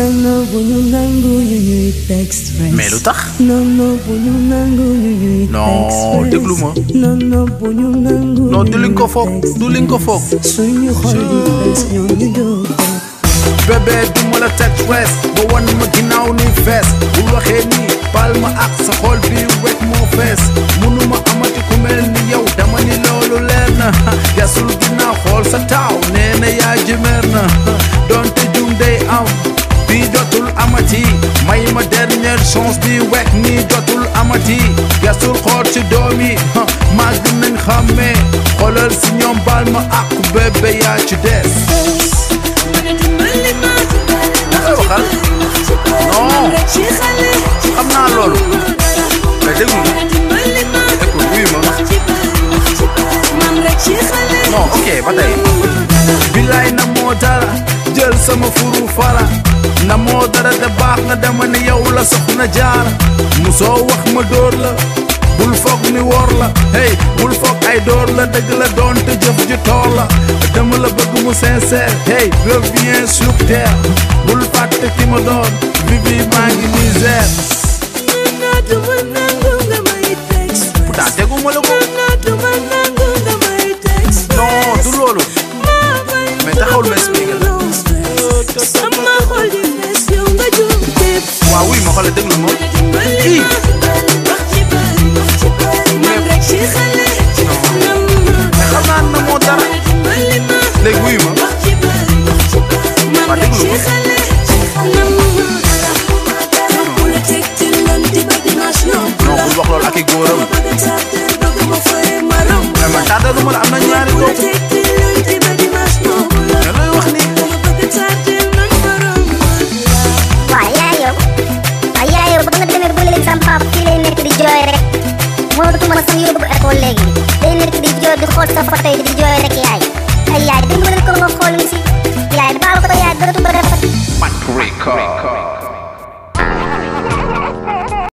non non bu ñu nangu ñu ñuy teg stress. mais lu tax non non bu ñu nangu ñu ñuy Non, teg stress. déglu ma. non non bu ñu nangu non ñu du li nga ko ñuy foog teg du li nga ko foog suñu xol di fees ñoom ñu jóg bébé du ma la teg stress ba wan ma ginnaaw ni fees bu waxee nii baal ma ak sa xol bi wet moo fees munuma amati ku mel ni yow dama ni loolu leer na yasul ginnaaw xool sa taaw nee na yaa jëmeer na donte jum day am bi jotul amati may ma dernière chance bi wek nii jotul amati yasul xool ci doom yi màgg nañ xàmmee xoolal si ñoom baal ma ak bébé yaa ci des waxal non xam naa loolu mais déglu ma écoute wuyu ma non ok ba tey bilaay na moo dara jël sama furu fara na moo dara de baax na dama ne yow la soxna jaar musoo wax ma dóor la bul foog ni wor la hey bul foog ay dóor la dëgg la doon te jëf ji toor la dama la bëgg mu sincère hey reviens sur terre bul fàtte ki ma doon bibi maa ngi misère pourtant teguma la ko non du loolu mais taxawul ma expliqué la waaw wuy ma xoolal déglu ma ii mais xam naa na moo dara léegi wuyu ma waa déglu ma non bul wax loolu ak i góoram mais man tàddaluma la am na ñaari doom mais looy wax nii waaw yaay yow waaw yaay yow ba nga demee ba léegi sama papa fii lay nekk di jooy rek mënatuma sax yóbbu école léegi day nekk di jooy di xool sa photo yi di jooy rek yaay ay yaay dimbali ko nga xool mi si yaay baal ko yaay dootu ko defat Mac Record